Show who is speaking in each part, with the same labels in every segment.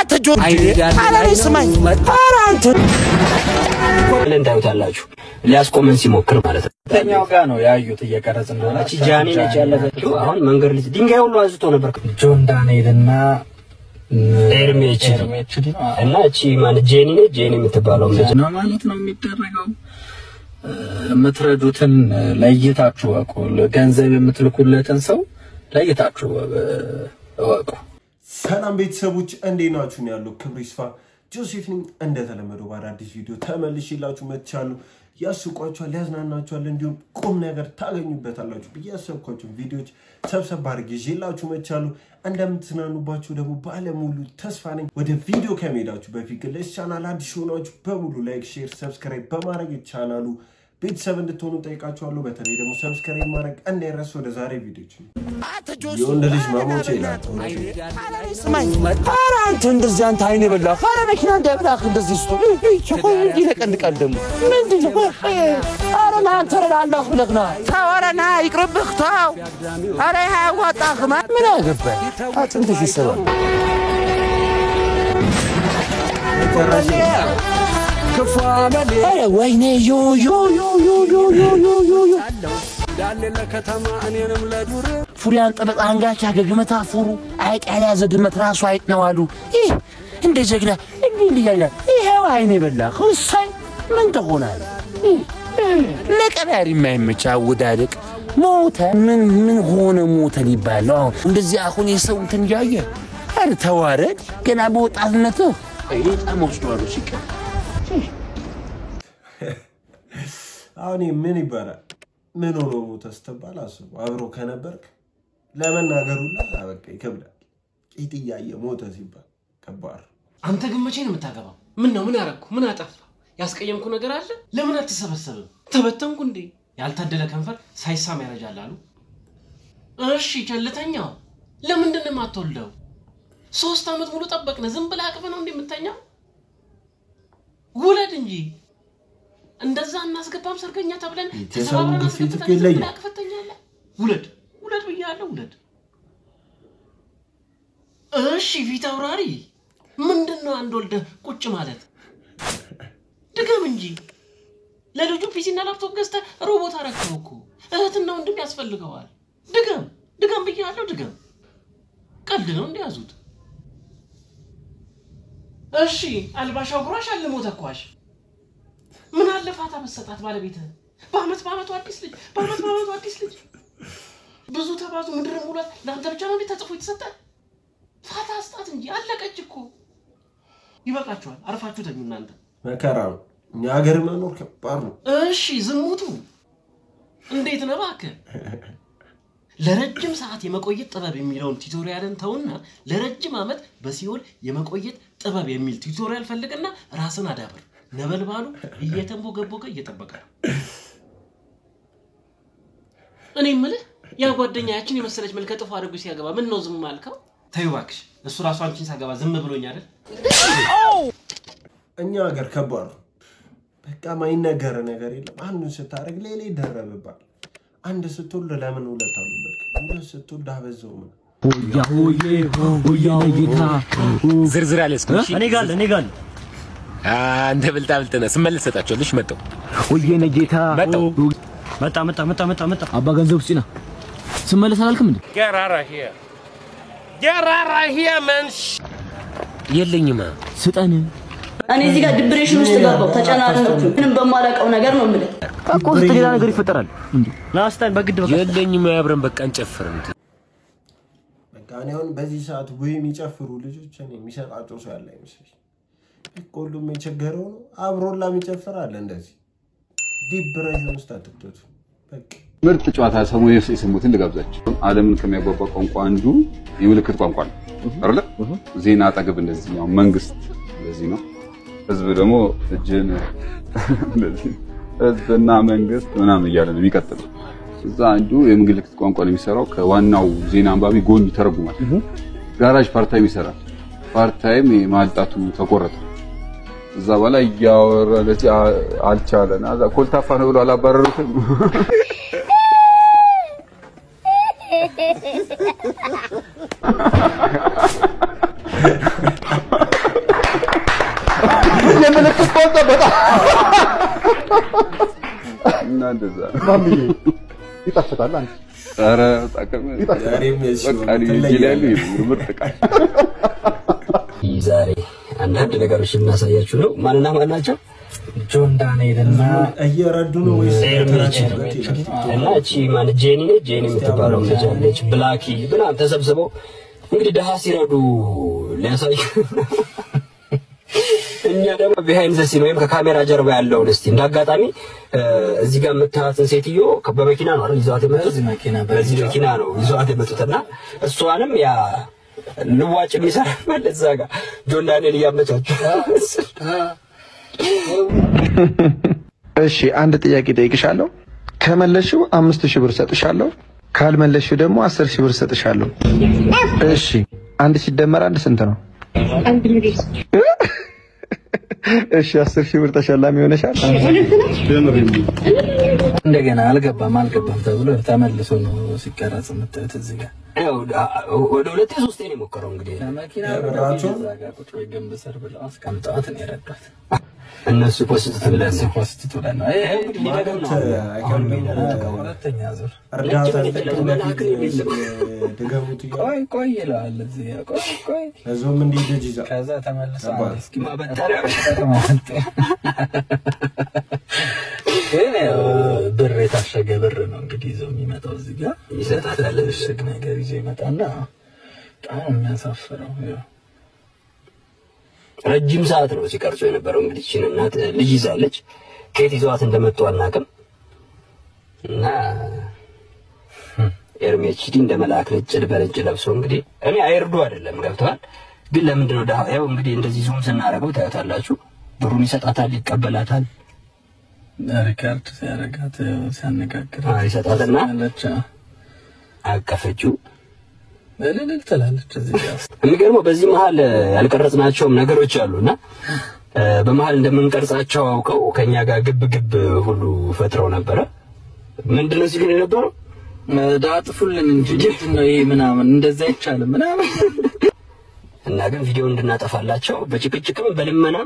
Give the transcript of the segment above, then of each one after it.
Speaker 1: አትጆ አላኔ ስማኝ ኧረ አንተ
Speaker 2: እንዳዩታላችሁ ሊያስቆመን ሲሞክር ማለት ነው።
Speaker 3: ተኛው ጋር ነው ያዩት እየቀረጽ እንደሆነ
Speaker 2: እቺ ጃኒ ነች ያለፈችው። አሁን መንገድ ልጅ ድንጋይ ሁሉ አንስቶ ነበር።
Speaker 3: ጆን ዳንኤል እና
Speaker 2: ኤርሜ ኤችዲ
Speaker 3: ኤርሜ ኤችዲ ነው
Speaker 2: እና እቺ ማለት ጄኒ ነች። ጄኒ የምትባለው ልጅ
Speaker 3: ነው ማለት ነው የሚደረገው። የምትረዱትን ለይታችሁ እወቁ። ገንዘብ የምትልኩለትን ሰው ለይታችሁ እወቁ።
Speaker 4: ሰላም ቤተሰቦች እንዴት ናችሁ? ነው ያለው ክብር ይስፋ ጆሴፍ ነኝ። እንደተለመደው በአዳዲስ ቪዲዮ ተመልሼላችሁ መጥቻለሁ። ያስቋችኋል፣ ያዝናናችኋል፣ እንዲሁም ቁም ነገር ታገኙበታላችሁ ብዬ ያሰብኳቸው ቪዲዮዎች ሰብሰብ አድርጌ ይዤላችሁ መጥቻለሁ። እንደምትዝናኑባችሁ ደግሞ ባለሙሉ ተስፋ ነኝ። ወደ ቪዲዮ ከመሄዳችሁ በፊት ግን ለዚህ ቻናል አዲስ የሆናችሁ በሙሉ ላይክ፣ ሼር፣ ሰብስክራይብ በማድረግ ቻናሉ ቤተሰብ እንድትሆኑ ጠይቃችኋለሁ። በተለይ ደግሞ ሰብስክራይብ ማድረግ እንዳይረሱ። ወደ ዛሬ ቪዲዮች የወንድ ልጅ መሞቼ ናት።
Speaker 1: አላኔ ስማኝ ኧረ አንተ እንደዚህ አንተ አይኔ በላህ ኧረ መኪና እንዳይበላህ እንደዚህ ስቶ ይለቀልቃል ደግሞ ምንድን ነው ኧረ ና አንተ ረዳለሁ ብለህ ና ተው ኧረ ና ይቅርብህ ተው ኧረ ይህ አያዋጣህም ምን አገባህ አጥንትሽ ይሰባል ኧረ ወይኔ ዮ ዮ ዮ ዮ ዮ ዮ ዮ ዮ ዮ ፉሪያን ጠበቃ አንጋቻ ገግመታ ፉሩ አይጥ ያልያዘ ድመት ራሱ አይጥ ነው አሉ። ይህ እንደ ጀግና እንዲህ እንዲህ ያለ ይሄው አይኔ በላ እሰይ ምን ትሆናል? ለቀዳሪ የማይመች አወዳደቅ ሞተ። ምን ምን ሆነ ሞተ ሊባል ነው አሁን እንደዚህ አሁን የሰው እንትን እያየ ኧረ ተዋረድ ገና በወጣትነትህ በጣም ወስደዋለሁ ሲቀር
Speaker 4: አሁን ይህ ምን ይባላል? ምን ሆኖ ሞተ ስትባል አስቡ። አብሮ ከነበርክ ለመናገሩ ላ በቃ ይከብዳል። ቂጥ እያየ ሞተ ሲባል ከባድ ነው።
Speaker 5: አንተ ግን መቼ ነው የምታገባው? ምን ነው ምን አረግኩ? ምን አጠፋ? ያስቀየምኩ ነገር አለ? ለምን አትሰበሰብም? ተበተንኩ እንዴ? ያልታደለ ከንፈር ሳይሳም ያረጃል አሉ። እሺ ቸልተኛው ለምንድን ነው የማትወልደው? ሶስት ዓመት ሙሉ ጠበቅነ። ዝም ብለህ አቅፈህ ነው እንዴ የምተኛው? ውለድ እንጂ እንደዛ እናስገባም ሰርገኛ ተብለን
Speaker 4: የሰው
Speaker 5: ተሰባብረን
Speaker 4: ግፊት
Speaker 5: አስገብተን
Speaker 4: እኮ
Speaker 5: ዝም
Speaker 4: ይለያል።
Speaker 5: ብለህ አቅፈህ ትተኛለህ? ውለድ ውለድ ብያለሁ፣ ውለድ። እሺ ፊት አውራሪ ምንድን ነው አንድ ወልደህ ቁጭ ማለት? ድገም እንጂ ለልጁ ፒሲና ላፕቶፕ ገዝተህ ሮቦት አረከው እኮ እህትና ወንድም ያስፈልገዋል። ድገም ድገም ብያለሁ፣ ድገም። ቀልድ ነው እንዲያዙት። እሺ አልባሻው ጉራሽ አልሞ ተኳሽ ምን አለ ፋታ መሰጣት ባለቤትህ በአመት በአመቱ አዲስ ልጅ በአመት በአመቱ አዲስ ልጅ ብዙ ተባዙ ምድር ሙላት ለአንተ ብቻ ነው እንዴ ተጽፎ የተሰጠ ፋታ አስጣት እንጂ አለቀች እኮ ይበቃችኋል አርፋችሁ ተኙ እናንተ
Speaker 4: መከራ ነው። እኛ ሀገር መኖር ከባድ ነው።
Speaker 5: እሺ ዝሙቱ እንዴት ነው እባክህ ለረጅም ሰዓት የመቆየት ጥበብ የሚለውን ቱቶሪያልን ተውና ለረጅም ዓመት በሲኦል የመቆየት ጥበብ የሚል ቱቶሪያል ፈልግና ራስን አዳብር ነበልባሉ እየተንቦገቦገ እየጠበቀ ነው እኔ ምልህ ያ ጓደኛ ያችን የመሰለች መልከ ጥፎ አድርጎ ሲያገባ ምን ነው ዝም አልከው ተይው እባክሽ እሱ ራሱ አንቺን ሳገባ ዝም ብሎኝ አይደል
Speaker 4: እኛ ሀገር ከባድ ነው። በቃ ማይነገር ነገር የለም። አንዱን ስታደርግ ሌላ ይደረብባል። አንድ ስትወልድ ለምን ሁለት አልወለድክም? ሁለት ስትወልድ አበዛው ምን
Speaker 6: ዝርዝር አልያዝኩም። እሺ?
Speaker 7: እኔ ጋር እኔ ጋር
Speaker 6: አንተ ብልጣ ብልጥ ነህ። ስመለስ እሰጣቸዋለሁ። እሺ መጣሁ
Speaker 7: ወየነ ጌታ
Speaker 6: መጣሁ።
Speaker 7: መጣ መጣ መጣ መጣ መጣ አባ ገንዘብ ስጪና ስመለስ አላልክም እንዴ?
Speaker 6: የለኝማ
Speaker 7: ስጠን
Speaker 8: እኔ እዚህ ጋር ዲፕሬሽን ውስጥ ገባው ተጨናነኩ። ምንም በማላውቀው ነገር ነው የምልህ።
Speaker 7: እኮ ውስጥ ሌላ ነገር ይፈጠራል እንዴ? ና ስጠን በግድ በቃ
Speaker 6: የለኝማ። አብረን በቃ እንጨፍር። እንትን
Speaker 4: በቃ እኔ አሁን በዚህ ሰዓት ወይ የሚጨፍሩ ልጆች እኔ የሚሰጣቸው ሰው ያለ አይመስለኝ። በቃ ሁሉም የቸገረው ነው። አብሮላ የሚጨፍር አለ። እንደዚህ ዲፕሬሽን ውስጥ አትክተቱ። በቃ
Speaker 9: ምርጥ ጨዋታ ሰሙ የሰሙትን ልጋብዛችሁ። ዓለምን ከሚያጓጓ ቋንቋ አንዱ የምልክት ቋንቋ ነው አይደለ? ዜና አጠገብ እንደዚህ ነው። መንግስት እንደዚህ ነው። ህዝብ ደግሞ እጅን እንደዚህ ህዝብና መንግስት ምናምን እያለ ነው የሚቀጥለው። እዛ አንዱ የምልክት ቋንቋ ነው የሚሰራው። ከዋናው ዜና አንባቢ ጎን ይተረጉማል። ጋራዥ ፓርታይም ይሰራል። ፓርታይም ማልጣቱ ተቆረጠ። እዛ በኋላ እያወራ ለዚህ አልቻለና እዛ ኮልታፋ ነው ብሎ አላባረሩትም።
Speaker 10: ምልክት ቆንጠ በጣም
Speaker 9: እና እንደዛ
Speaker 10: ማምዬ ይጣፍጣል። አንተ
Speaker 9: ኧረ ጠቅም በቃ እኔ እጄ ላይ ያለው ይሄ ምርጥ ዕቃ
Speaker 2: ዛሬ አንዳንድ ነገሮች እናሳያችሁ ነው። ማንና ማን ናቸው? ጆን ዳንኤል እና
Speaker 4: እየረዱ ነው ወይስ
Speaker 2: ኤርሚች እና እቺ ማን ጄኒ ነች። ጄኒ የምትባለው ልጅ አለች። ብላኪ ምናምን ተሰብስበው እንግዲህ ድሀ ሲረዱ ሊያሳዩ እኛ ደግሞ ቢሃይንድ ዘ ሲን ወይም ከካሜራ ጀርባ ያለውን እስቲ እንደ አጋጣሚ እዚህ ጋር የምታያትን ሴትዮ በመኪና ነው አይደል ይዘዋት የመጡት በዚህ መኪና ነው ይዘዋት የመጡትና እሷንም ያ ልዋጭ የሚሰራ ማለት እዛ ጋር ጆን ዳንኤል እያመቻቸው
Speaker 10: እሺ አንድ ጥያቄ ጠይቅሻለሁ። ከመለሽው አምስት ሺህ ብር ሰጥሻለሁ። ካልመለሽው ደግሞ አስር ሺህ ብር ሰጥሻለሁ። እሺ አንድ ሲደመር አንድ ስንት ነው? እሺ አስር ሺህ ብር ተሸላሚ ሆነሻል።
Speaker 3: እንደገና አልገባም አልገባም ተብሎ ተመልሶ ነው ሲቀረጽ የምታዩት እዚህ ጋር
Speaker 2: ያው ወደ ሁለቴ ሶስቴ ነው የሞከረው እንግዲህ
Speaker 3: መኪና እዛ ጋር ቁጭ ወይ ግንብ ስር ብለው አስቀምጠዋት ነው የረዷት።
Speaker 2: እነሱ ፖስት ብለን
Speaker 3: እነሱ ፖስት ብለን ነው ይሄ እንግዲህ ሊደግም ነው አሁን ሁለተኛ ዙር
Speaker 4: እርዳታ ድገሙት
Speaker 3: ቆይ ቆይ ይለዋል እዚህ ጋር ቆይ ቆይ
Speaker 4: ለዞም እንዲህ ልጅ ይዛ
Speaker 3: ከዛ ተመልሶ አንዴ እስኪ
Speaker 2: ማበጠሪያ
Speaker 3: ግን ያው ብር የታሸገ ብር ነው እንግዲህ ይዘው የሚመጣው እዚህ ጋር ይሰጣታል። እሽግ ነገር ይዞ ይመጣና በጣም ነው የሚያሳፍረው። ያው
Speaker 2: ረጅም ሰዓት ነው ሲቀርጹ የነበረው። እንግዲህ ይህችን እናት ልጅ ይዛለች። ከየት ይዘዋት እንደመጡ አናውቅም። እና ኤርሚ ኤችዲ እንደ መልአክ ነጭ በነጭ ለብሶ እንግዲህ እኔ አይርዱ አይደለም ገብተዋል። ግን ለምንድን ነው ድሀ- ያው እንግዲህ እንደዚህ ዙም ስናደርገው ታዩታላችሁ። ብሩን ይሰጣታል፣ ይቀበላታል።
Speaker 3: ሪካርድ ሲያደርጋት ያው ሲያነጋግራት
Speaker 2: አዎ፣ ይሰጣትና
Speaker 3: አለች
Speaker 2: አቀፈችው።
Speaker 3: እልል ትላለች እዚህ ጋር
Speaker 2: የሚገርመው በዚህ መሀል ያልቀረጽናቸውም ነገሮች አሉና እ፣ በመሀል እንደምንቀርጻቸው አውቀው ከኛ ጋር ግብ ግብ ሁሉ ፈጥረው ነበረ። ምንድነው ሲሉ የነበረው
Speaker 3: ዳጥፉልን እንጂ ምንድን ነው ይሄ ምናምን እንደዛ አይቻልም ምናምን
Speaker 2: እና ግን ቪዲዮ እንድናጠፋላቸው በጭቅጭቅም በልመናም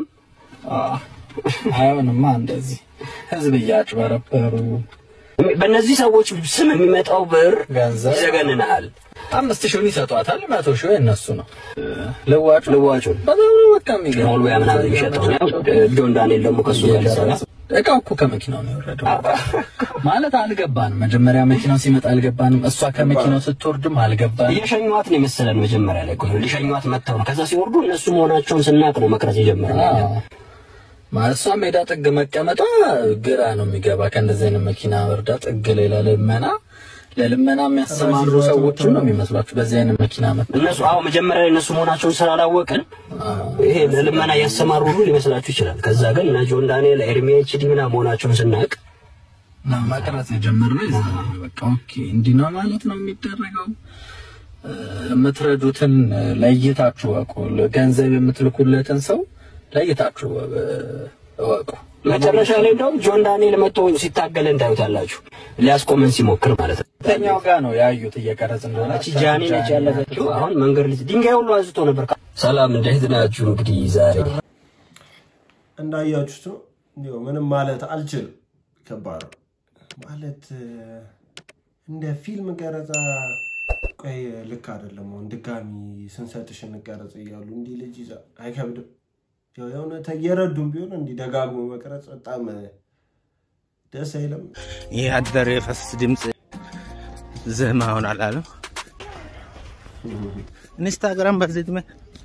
Speaker 3: አይሆንማ እንደዚህ ህዝብ እያጭበረበሩ
Speaker 2: በእነዚህ ሰዎች ስም የሚመጣው ብር
Speaker 3: ገንዘብ
Speaker 2: ይዘገንናል።
Speaker 3: አምስት ሺውን ይሰጧታል፣ መቶ ሺው የእነሱ ነው። ልዋጩ
Speaker 2: ልዋጩን
Speaker 3: በጣም ነው በቃ የሚገርም
Speaker 2: ሞልቢያ ምናምን የሚሸጠው ነው። ጆን ዳንኤል ደግሞ ከሱ ጋር ሊሰራ
Speaker 3: እቃው እኮ ከመኪናው ነው የወረደው። ማለት አልገባንም። መጀመሪያ መኪናው ሲመጣ አልገባንም። እሷ ከመኪናው ስትወርድም አልገባንም።
Speaker 2: እየሸኟት ነው የመሰለን መጀመሪያ ላይ እኮ ነው ሊሸኟት መጥተው ነው። ከዛ ሲወርዱ እነሱ መሆናቸውን ስናቅ ነው መቅረጽ የጀመረው።
Speaker 3: ማለት እሷ ሜዳ ጥግ መቀመጧ ግራ ነው የሚገባ። ከእንደዚህ አይነት መኪና ወርዳ ጥግ ላይ ለልመና ለልመና የሚያሰማሩ ሰዎችን ነው የሚመስሏችሁ በዚህ አይነት መኪና መ
Speaker 2: እነሱ አዎ መጀመሪያ ላይ እነሱ መሆናቸውን ስላላወቅን ይሄ ለልመና እያሰማሩ ሁሉ ሊመስላችሁ ይችላል። ከዛ ግን እነ ጆን ዳንኤል፣ ኤርሚ ኤችዲ ምናምን መሆናቸውን ስናቅ
Speaker 3: እና መቅረጽ የጀመርነው የዛኔ ነው። በቃ ኦኬ እንዲህ ነው ማለት ነው የሚደረገው። እ፣ የምትረዱትን ለይታችሁ እወቁ። ገንዘብ የምትልኩለትን ሰው ለይታችሁ እ፣ እወቁ።
Speaker 2: መጨረሻ ላይ እንደውም ጆን ዳንኤል መጥቶ ሲታገል እንዳዩታላችሁ ሊያስቆመን ሲሞክር ማለት ነው።
Speaker 3: ሁለተኛው ጋር ነው ያዩት እየቀረጽ እንደሆነ።
Speaker 2: እቺ ጃኒ ነች ያለፈችው። አሁን መንገድ ልጅ ድንጋይ ሁሉ አንስቶ ነበር። ሰላም እንዴት ናችሁ? እንግዲህ ዛሬ
Speaker 4: እንዳያችሁት ነው። እንዲያው ምንም ማለት አልችልም። ከባድ ነው ማለት እ፣ እንደ ፊልም ቀረጻ ቆይ ልክ አይደለም። አሁን ድጋሚ ስንሰጥሽ እንቀረጽ እያሉ እንዲህ ልጅ ይዛ አይከብድም። ያው የእውነት እየረዱም ቢሆን እንዲህ ደጋግሞ መቅረጽ በጣም እ፣ ደስ አይልም።
Speaker 1: ይህ አደር የፈስ ድምፅ ዝህማ ይሆናል አለ ኢንስታግራም በዚህ ድመ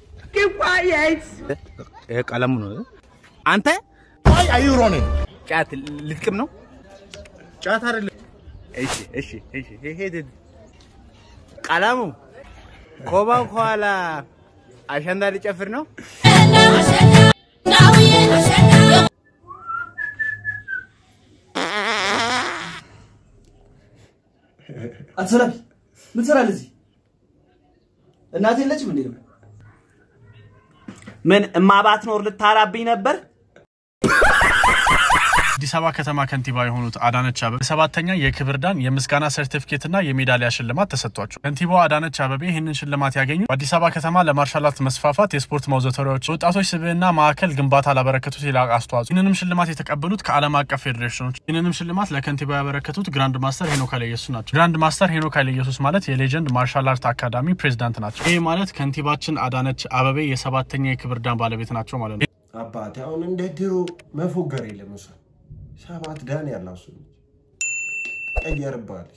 Speaker 1: ይሄ ቀለሙ ነው። አንተ አይሮኔ ጫት ልትቅም ነው? ጫት አይደለም። እሺ እሺ እሺ ይሄ ድ- ቀለሙ ኮባው ከኋላ አሸንዳ ሊጨፍር ነው።
Speaker 7: አትሰራም። ምን ትሰራለህ እዚህ? እናት የለችም እንዴ?
Speaker 1: ምን እማባት ኖር ልታራብኝ ነበር?
Speaker 11: አዲስ አበባ ከተማ ከንቲባ የሆኑት አዳነች አበቤ ሰባተኛ የክብር ዳን የምስጋና ሰርቲፊኬትና የሜዳሊያ ሽልማት ተሰጥቷቸው ከንቲባዋ አዳነች አበቤ ይህንን ሽልማት ያገኙ በአዲስ አበባ ከተማ ለማርሻል አርት መስፋፋት የስፖርት ማዘውተሪያዎች ወጣቶች ስብዕና ማዕከል ግንባታ ላበረከቱት የላቀ አስተዋጽኦ ይህንንም ሽልማት የተቀበሉት ከዓለም አቀፍ ፌዴሬሽኖች ይህንንም ሽልማት ለከንቲባ ያበረከቱት ግራንድ ማስተር ሄኖክ ኃይለኢየሱስ ናቸው። ግራንድ ማስተር ሄኖክ ኃይለኢየሱስ ማለት የሌጀንድ ማርሻል አርት አካዳሚ ፕሬዚዳንት ናቸው። ይህ ማለት ከንቲባችን አዳነች አበቤ የሰባተኛ የክብር ዳን ባለቤት ናቸው ማለት ነው።
Speaker 4: አባቴ አሁን እንደ ድሮ መፎገር የለም። እሷ ሰባት ዳን ያላት እሱ ነች። ቀየርባለች።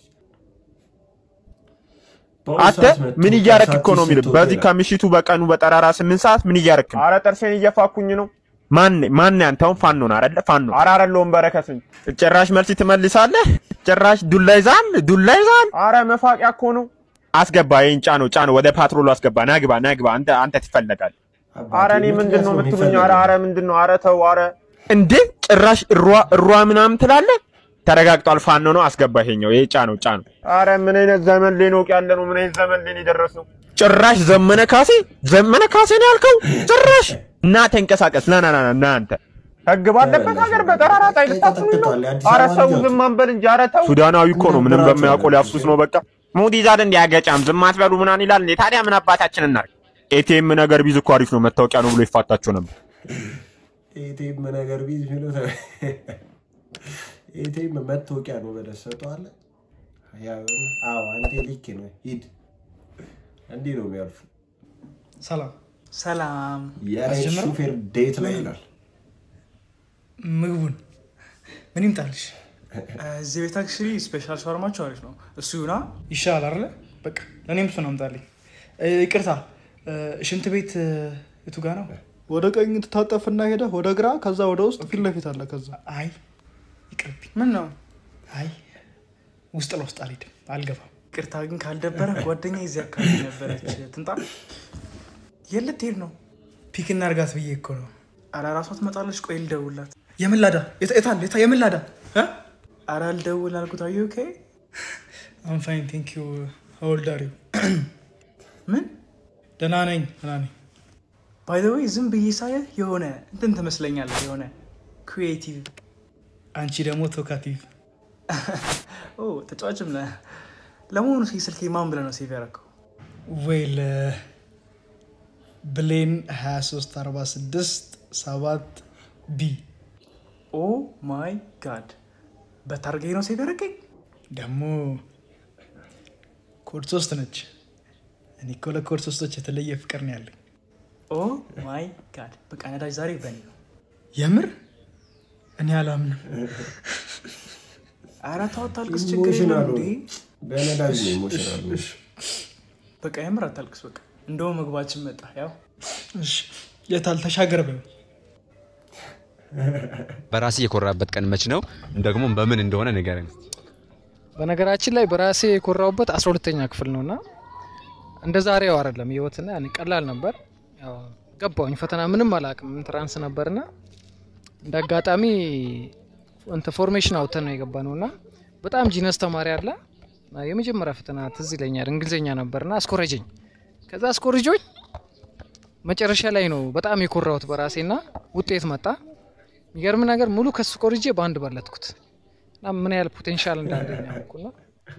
Speaker 12: አንተ ምን እያረክ እኮ ነው የሚል በዚህ ከምሽቱ በቀኑ በጠራራ ስምንት ሰዓት ምን እያረክ ነው? አረ ጥርሴን እየፋኩኝ ነው። ማን ማን ያንተውን ፋኖ ነው አይደለ? ፋኖ አረ አይደለሁም። በረከት ነኝ። ጭራሽ መልስ ትመልሳለህ። ጭራሽ ዱላ ይዛል፣ ዱላ ይዛል። አረ መፋቂያ እኮ ነው። አስገባ፣ ይሄን ጫነው፣ ጫነው፣ ወደ ፓትሮሉ አስገባ። ናግባ፣ ናግባ። አንተ አንተ ትፈለጋለህ። አረ እኔ ምንድን ነው የምትሉኝ? አረ አረ ምንድን ነው? አረ ተው፣ አረ እንዴ! ጭራሽ እሯ እሯ ምናምን ትላለህ። ተረጋግጧል። ፋኖ ነው። አስገባ። ይሄኛው ይሄ ጫነው፣ ጫነው። አረ ምን አይነት ዘመን ላይ ነው ያለ ነው? ምን አይነት ዘመን ላይ ነው የደረስነው? ጭራሽ ዘመነ ካሴ ዘመነ ካሴ ነው ያልከው? ጭራሽ እና ተንቀሳቀስ። ና ና ና ና አንተ ህግ ባለበት ሀገር በጠራራ ፀሐይ ልታስሩኝ ነው? አረ ሰው ዝም አንበል እንጂ። አረ ተው። ሱዳናዊ እኮ ነው። ምንም በማያውቀው ሊያፍሱስ ነው። በቃ ሙድ ይዛል እንዲ ያገጫም ዝም አትበሉ ምናምን ይላል እንዴ። ታዲያ ምን አባታችን እናርግ? ኤቲኤም ነገር ቢዝ እኮ አሪፍ ነው። መታወቂያ ነው ብሎ ይፋታቸው ነበር።
Speaker 4: ኤቲኤም ነገር ቢዝ ብሎ ኤቲኤም መታወቂያ ነው ብለህ ትሰጠዋለህ። ያው አዎ አንተ ልክ ነው። ሂድ እንዲህ ነው የሚያልፉ።
Speaker 13: ሰላም ሰላም።
Speaker 4: የሬት ሹፌር ዴት ላይ ይላል።
Speaker 13: ምግቡን ምን ይምጣልሽ? እዚህ ቤት አክቹዋሊ ስፔሻል ሻወርማቸው አሪፍ ነው። እሱ ይሁና ይሻላል አይደለ? በቃ ለእኔም እሱን አምጣልኝ። እ፣ ይቅርታ እ፣ ሽንት ቤት እ፣ የቱ ጋ ነው?
Speaker 14: ወደ ቀኝ ትታጠፍና ሄደ ወደ ግራ፣ ከዛ ወደ ውስጥ ፊት ለፊት አለ። ከዛ
Speaker 13: አይ ይቅርብኝ። ምን ነው? አይ ውስጥ ለውስጥ አልሄድም፣ አልገባም። ይቅርታ ግን ካልደበረ ጓደኛ እዚህ አካባቢ ነበረች። ትምጣ። የት ልትሄድ ነው? ፒክ እናድርጋት ብዬ እኮ ነው። ኧረ እራሷ ትመጣለች። ቆይ ልደውልላት። የምን ላዳ? የት- የት አለ? የት- የምን ላዳ? እ? ኧረ ልደውል አልኩት። አዩ ኦኬ አም ፋይን ቴንክ ዩ ሃው ኦልድ አር ዩ? ምን ደህና ነኝ ደህና ነኝ። ባይ ዘ ዌይ ዝም ብዬ ሳየህ የሆነ እንትን ትመስለኛለህ፣ የሆነ ክሪኤቲቭ። አንቺ ደግሞ ቶካቲቭ። ኦ ተጫዋችም ነህ። ለመሆኑ እስኪ ስልኬ ማን ብለህ ነው ሴቭ ያደረገው? ዌል ብሌን 2346 7 ቢ ኦ ማይ ጋድ በታርጌ ነው ሴቭ ያደረገኝ። ደግሞ ኮድ ሶስት ነች። እኔ እኮ ለኮድ ሶስቶች የተለየ ፍቅር ነው ያለኝ። ኦ ማይ ጋድ በቃ ነዳጅ ዛሬ በኔ ነው። የምር እኔ አላምንም። ኧረ ተው አታልቅስ፣ ችግር የለም
Speaker 4: ኢሞሽናል
Speaker 13: እንዴ።
Speaker 4: በነዳጅ ነው ኢሞሽናል ነው።
Speaker 13: በቃ የምር አታልቅስ። በቃ እንደውም ምግባችን መጣ። ያው እሺ፣ የታል ተሻገር በይው።
Speaker 15: በራሴ የኮራበት ቀን መች ነው? ደግሞ በምን እንደሆነ ንገረኝ።
Speaker 16: በነገራችን ላይ በራሴ የኮራውበት አስራ ሁለተኛ ክፍል ነው እና እንደ ዛሬው አይደለም ህይወትና ያኔ ቀላል ነበር። ያው ገባሁኝ ፈተና ምንም አላውቅም ኢንትራንስ ነበርና እንደ አጋጣሚ እንትን ፎርሜሽን አውጥተን ነው የገባ ነው እና በጣም ጂነስ ተማሪ አለ እና የመጀመሪያ ፈተና ትዝ ይለኛል እንግሊዝኛ ነበርና አስኮረጀኝ። ከዛ አስኮርጆኝ መጨረሻ ላይ ነው በጣም የኮራሁት በራሴና ውጤት መጣ። የሚገርም ነገር ሙሉ ከሱ ኮርጄ በአንድ በለጥኩት እና ምን ያህል ፖቴንሻል እንዳለኝ ያውቁና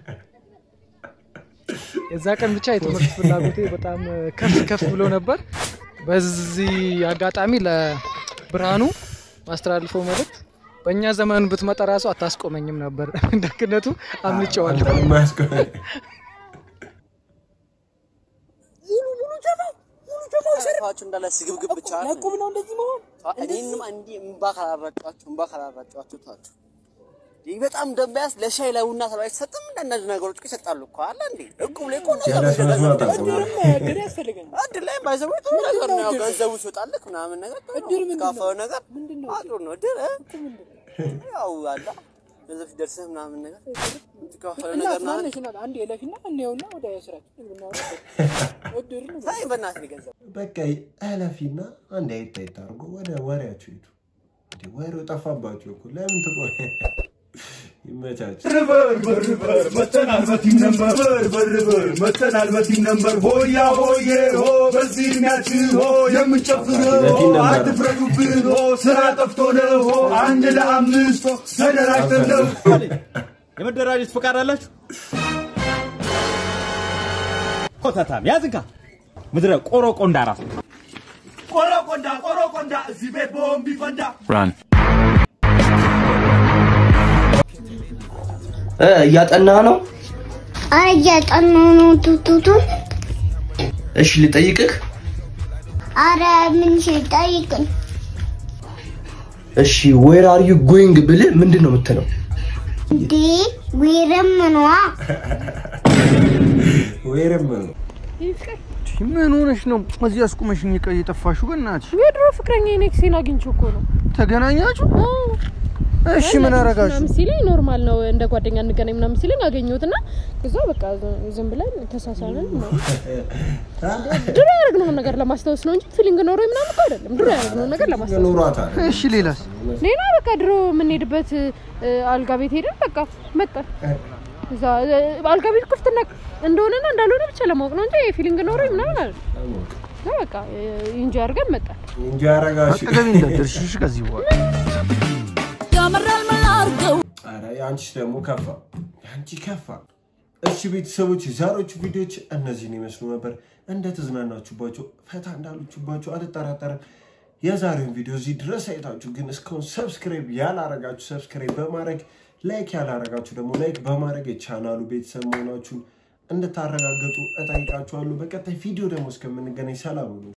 Speaker 16: የዛ ቀን ብቻ የትምህርት ፍላጎቴ በጣም ከፍ ከፍ ብሎ ነበር። በዚህ አጋጣሚ ለብርሃኑ ማስተላልፈው መልእክት በእኛ ዘመን ብትመጣ ራሱ አታስቆመኝም ነበር። ደግነቱ አምልጨዋለሁ።
Speaker 17: ፋችሁ እንዳለ ስግብግብ ብቻ ለቁም ነው እንደዚህ መሆን። እኔንም አንዲ እምባ ካላራጫችሁ እምባ ካላራጫችሁ ታችሁ ይህ በጣም ደንበያስ ለሻይ ለቡና ተብሎ አይሰጥም። አንዳንድ ነገሮች እኮ ይሰጣሉ እኮ አለ እንዴ እቁብ ላይ እኮ ነገር
Speaker 4: ጀለስ መስማት አልሰማም።
Speaker 17: እድር ያስፈልገን እድር ላይ ባይዘው ጥሩ ነገር ነው። ያው ገንዘቡ ሲወጣልህ ምናምን ነገር እድር ምን ካፈው ነገር አጥሩ ነው እድር እ? ያው አላ ገንዘብ ሲደርስህ ምናምን ነገር የምትካፈለው ነገር ምናምን
Speaker 18: አንድ የለፊና እንየውና ወደ ስራችን እድር ነው።
Speaker 17: ሳይ በእናትህ ገንዘብ
Speaker 4: በቃ እለፊና አንድ አይታይ አድርጎ ወደ ወሬያቸው ሂዱ። እንዴ ወሬው ጠፋባቸው እኮ ለምን ትቆ ይመቻችሁ።
Speaker 19: በር በር በር መተናል በቲም ነምበር በር በር በር መተናል በቲም ነምበር ሆያ ሆዬ ሆ በዚህ እድሜያችን ሆ የምንጨፍረው
Speaker 4: በቲም ነምበር።
Speaker 19: አትፍረዱብን ሆ ስራ ጠፍቶ ነው ሆ አንድ ለአምስት ሆ ተደራጅተን ነው
Speaker 20: የመደራጀት ፈቃድ አላችሁ? ኮተታም ያዝንካ ምድረ ቆሮ ቆንዳ ራሱ
Speaker 19: ቆሮ ቆንዳ ቆሮ ቆንዳ እዚህ ቤት ቦምብ ይፈንዳ
Speaker 20: ራን
Speaker 21: እያጠና ነው?
Speaker 22: አይ እያጠናሁ ነው ቱቱቱን።
Speaker 21: እሺ ልጠይቅህ።
Speaker 22: አረ ምን ጠይቅን?
Speaker 21: እሺ ዌር አር ዩ ጎይንግ ብልህ ምንድን ነው የምትለው?
Speaker 22: እንዴ ዌርም ነዋ።
Speaker 4: ወይርም ነው
Speaker 14: ምን ሆነሽ ነው እዚህ አስቁመሽኝ ቀይ የጠፋሽው? በእናትሽ
Speaker 23: የድሮ ፍቅረኛ ኔክሴን አግኝቼው እኮ ነው።
Speaker 14: ተገናኛችሁ? እሺ ምን አረጋችሁ?
Speaker 23: ምናምን ሲለኝ ኖርማል ነው እንደ ጓደኛ እንገናኝ ምናምን ሲለኝ አገኘሁት እና ከዛ በቃ ዝም ብለን ተሳሳንን። ድሮ ያደረግነውን ነገር ለማስታወስ ነው እንጂ ፊሊንግ ኖሮ ምናምን እኮ አይደለም። ድሮ ያደረግነውን ነገር ለማስታወስ ነው።
Speaker 4: ኖሯታል።
Speaker 14: እሺ ሌላስ?
Speaker 23: ሌላ በቃ ድሮ የምንሄድበት እ፣ አልጋ ቤት ሄደን በቃ መጣን። እዛ እ፣ አልጋ ቤት ክፍትና እንደሆነና እንዳልሆነ ብቻ ለማወቅ ነው እንጂ ፊሊንግ ኖሮ ምናምን አይደለም። እና በቃ ኢንጆ አድርገን መጣን።
Speaker 4: እንጂ አረጋሽ
Speaker 14: አጠገቤ እንዳትደርሺ እሺ፣ ከዚህ በኋላ
Speaker 24: ያምራል መላርገው
Speaker 4: ኧረ የአንቺስ ደግሞ ከፋ፣ የአንቺ ከፋ። እሺ ቤተሰቦች የዛሬዎቹ ቪዲዮዎች እነዚህን ይመስሉ ነበር። እንደተዝናናችሁባቸው ፈታ እንዳሉችባቸው አልጠራጠርም። የዛሬውን ቪዲዮ እዚህ ድረስ አይታችሁ ግን እስካሁን ሰብስክራይብ ያላረጋችሁ ሰብስክራይብ በማድረግ ላይክ ያላረጋችሁ ደግሞ ላይክ በማድረግ የቻናሉ ቤተሰብ መሆናችሁን እንድታረጋገጡ እጠይቃችኋለሁ። በቀጣይ ቪዲዮ ደግሞ እስከምንገናኝ ሰላም ሁኑ።